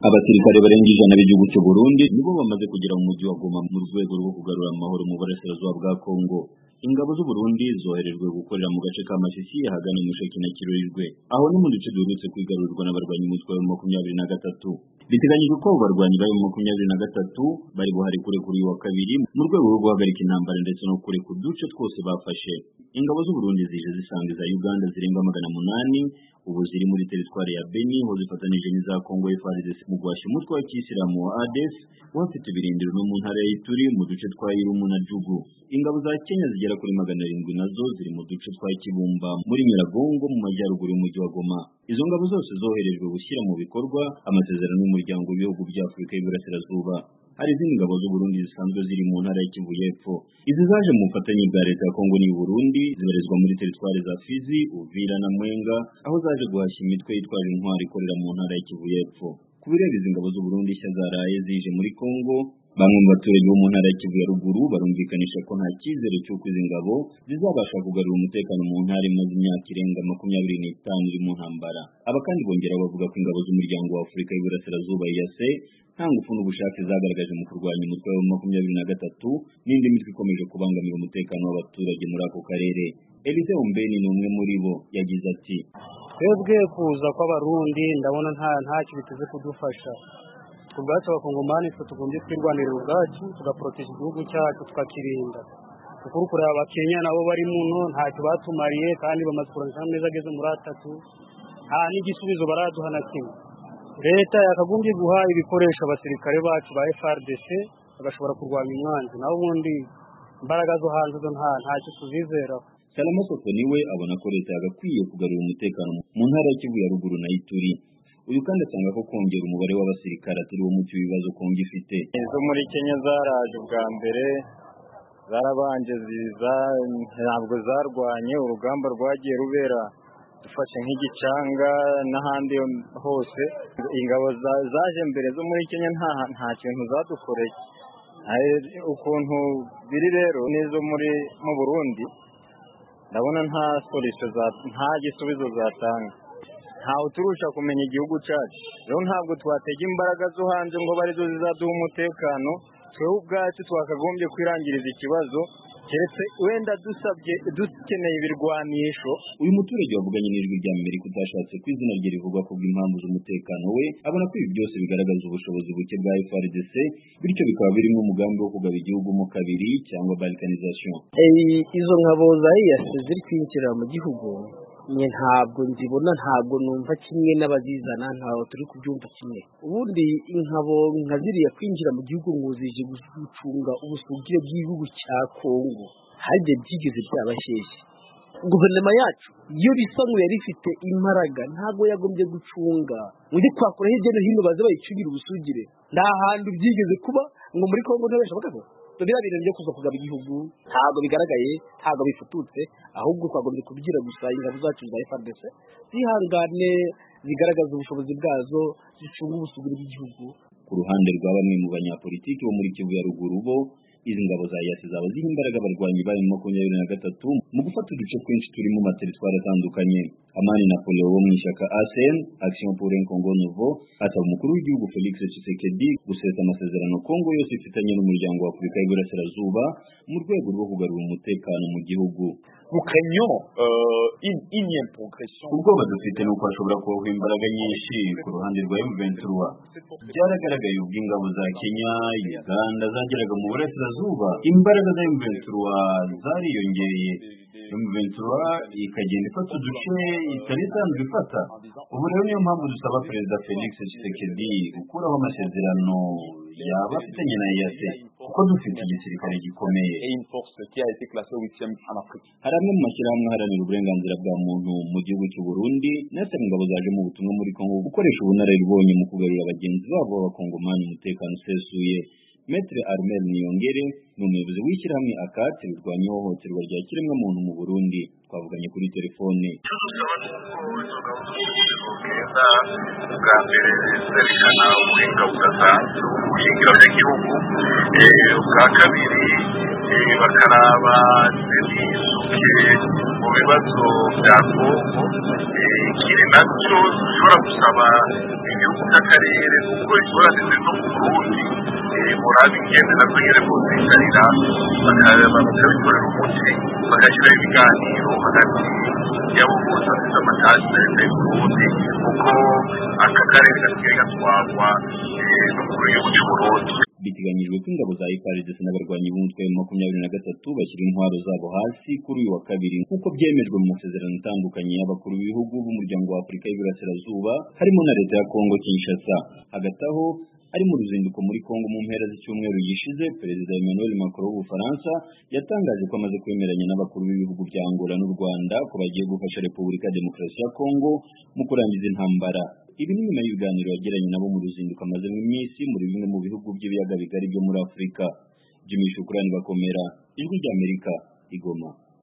abasirikare barenga ijana b'igihugu cy'u Burundi nibo bamaze kugera mu mujyi wa Goma mu rwego rwo kugarura amahoro mu burasirazuba bwa Kongo ingabo z'u Burundi zoherejwe gukorera mu gace ka Masisi ahagana mu Sheki na Kirurirwe aho no mu duce duherutse kwigarurwa n'abarwanyi umutwe wa makumyabiri na gatatu biteganyijwe ko abo barwanyi bari mu makumyabiri na gatatu bari buhari kure kuri uyu wa kabiri mu rwego rwo guhagarika intambara ndetse no kure ku duce twose bafashe ingabo z'u Burundi zije zisanga iza Uganda zirenga magana munani ubu ziri muri teritwari ya Beni aho zifatanije n'iza Kongo FARDC mu guhashya umutwe wa kisilamu wa ADF uhafite ibirindiro no mu ntara ya Ituri mu duce twa Irumu na Jugu ingabo za Kenya zigera kuri magana arindwi nazo ziri mu duce twa Kibumba muri Nyiragongo mu majyaruguru y'umujyi wa Goma izo ngabo zose zoherejwe gushyira mu bikorwa amasezerano y'umuryango w'ibihugu bya Afurika y'Iburasirazuba hari izindi ngabo z'u Burundi zisanzwe ziri mu ntara y'Ikivu y'Epfo izi zaje mu bufatanye bwa leta ya Kongo n'u Burundi zibarizwa muri teritwari za Fizi Uvira na Mwenga aho zaje guhashya imitwe yitwaje intwari ikorera mu ntara y'Ikivu y'Epfo ku bireba izi ngabo z'u Burundi nshya zaraye zije muri Kongo bamwe mu baturage bo mu ntara ya Kivu ya ruguru barumvikanisha ko nta cyizere cy'uko izi ngabo zizabasha kugarura umutekano mu ntara imaze imyaka irenga makumyabiri n'itanu iri mu ntambara aba kandi bongera bavuga ko ingabo z'umuryango wa Afurika y'Iburasirazuba EAC nta ngufu n'ubushake zagaragaje mu kurwanya umutwe wa makumyabiri na gatatu n'indi mitwe ikomeje kubangamira umutekano w'abaturage muri ako karere Elise Ombeni ni umwe muri bo yagize ati twebwe kuza kw'abarundi ndabona nta ntacyo biteze kudufasha ku bwacu abakongomani twe tugombye kwirwanirira ubwacu tugaproteja igihugu cyacu tukakirinda ukuri kureba abakenya nabo bari muno ntacyo batumariye kandi bamaze kurangisha amezi ageze muri atatu nta n'igisubizo baraduha na kimwe leta yakagombye guha ibikoresho abasirikare bacu ba FRDC bagashobora kurwanya umwanzi naho ubundi imbaraga zo hanze zo nta ntacyo tuzizeraho Salama Soko niwe abona ko leta yagakwiye kugarura umutekano mu ntara ya Kivu ya ruguru na Ituri uyu kandi asanga ko kongera umubare w'abasirikare atari wo muti w'ibibazo kongo ifite izo muri kenya zaraje ubwa mbere zarabanje ziza ntabwo zarwanye urugamba rwagiye rubera dufashe nk'igicanga n'ahandi hose ingabo zaje mbere zo muri kenya nta kintu zadukoreye ukuntu biri rero n'izo muri mu burundi ndabona nta nta gisubizo zatanga ntawe uturusha kumenya igihugu cyacu rero ntabwo twatega imbaraga zo hanze ngo abe arizo zizaduha umutekano twewe ubwacu twakagombye kwirangiriza ikibazo keretse wenda dusabye dukeneye ibirwanisho uyu muturage wavuganye n'ijwi rya Amerika utashatse ko izina rye rivugwa ku bw'impamvu z'umutekano we abona ko ibi byose bigaragaza ubushobozi buke bwa FRDC bityo bikaba birimo umugambi wo kugaba igihugu mu kabiri cyangwa balkanization izo nkabo za EAC ziri kwinjira mu gihugu nye ntabwo nzibona ntabwo numva kimwe n'abazizana ntabwo turi kubyumva kimwe ubundi inkabo nka ziriya kwinjira mu gihugu ngo zije gucunga ubusugire bw'igihugu cya kongo harya byigeze byabasheshe guverinoma yacu iyo bisa ngo yari ifite imbaraga ntabwo yagombye gucunga undi twakora hirya no hino baze bayicungira ubusugire nta hantu byigeze kuba ngo muri kongo ntibashoboka ko biriya bintu byo kuza kugaba igihugu ntabwo bigaragaye ntabwo bifututse ahubwo twagombye kubyira gusa ingabo zacu za FARDC zihangane zigaragaza ubushobozi bwazo zicunga ubusugire bw'igihugu ku ruhande rwa bamwe mu banyapolitiki bo muri Kivu ya ruguru bo izi ngabo za yasi zaba ziha imbaraga abarwanyi bayo makumyabiri na gatatu mu gufata uduce twinshi turimo amateritwari atandukanye amani na polo wo mu ishyaka asn action pour un congo nouveau asaba umukuru w'igihugu felix tshisekedi gusesa amasezerano kongo yose ifitanye n'umuryango wa afurika y'iburasirazuba mu rwego rwo kugarura umutekano mu gihugu ubwoba dufite ni uko hashobora kubaho imbaraga nyinshi ku ruhande rwa M23 byaragaragaye ubwo ingabo za Kenya Uganda zageraga mu burasirazuba imbaraga za M23 zariyongereye M23 ikagenda ifata uduce itari isanzwe ifata ubu rero niyo mpamvu dusaba perezida Felix Tshisekedi gukuraho amasezerano yaba afitanye na EAC kuko dufite igisirikare gikomeye hari amwe mu mashyirahamwe aharanira uburenganzira bwa muntu mu gihugu cy'u Burundi n'asaba ingabo zaje mu butumwa muri Kongo gukoresha ubunararibonye mu kugarurira bagenzi babo b'abakongomani umutekano usesuye Maitre Armel Niyongere ni umuyobozi w'ishyirahamwe akatsi rirwanya ihohoterwa rya kiremwamuntu mu Burundi twavuganye kuri telefone icyo dusaba ni uko inzoga z'ubuvuzi bwiza bwa mbere zerekana ubuhinga budasanzwe ubuhingirabyagihugu ubwa kabiri eh, bakaraba n'ibisuke mu bibazo bya kongo Eh, ikindi nacyo dushobora gusaba igihugu cy'akarere kuko ingorane ziri no ku burundi eh, murabe ingendo nazo nyine kuzicarira bakabikorera umuti bagashyiraho ibiganiro hagati yabuvuzi bafite amatazi na leta y'u Burundi kuko aka karere gasigaye gatwarwa eh, no mu gihugu cy'u Burundi biteganyijwe ko ingabo za FARDC n'abarwanyi b'umutwe wa makumyabiri na gatatu bashyira intwaro zabo hasi kuri uyu wa kabiri nk'uko byemejwe mu masezerano atandukanye y'abakuru b'ibihugu b'umuryango wa Afurika y'Iburasirazuba harimo na leta ya Kongo Kinshasa hagati aho ari mu ruzinduko muri Kongo mu mpera z'icyumweru gishize perezida Emmanuel Macron w'Ubufaransa yatangaje ko amaze kwemeranya n'abakuru b'ibihugu bya Angola n'u Rwanda ko bagiye gufasha Repubulika ya Demokarasi ya Kongo mu kurangiza intambara ibi ni nyuma y'ibiganiro yagiranye nabo mu ruzinduko amaze mu minsi muri bimwe mu bihugu by'ibiyaga bigari byo muri Afurika Jimmy Shukrani Bakomera Ijwi ry'Amerika Igoma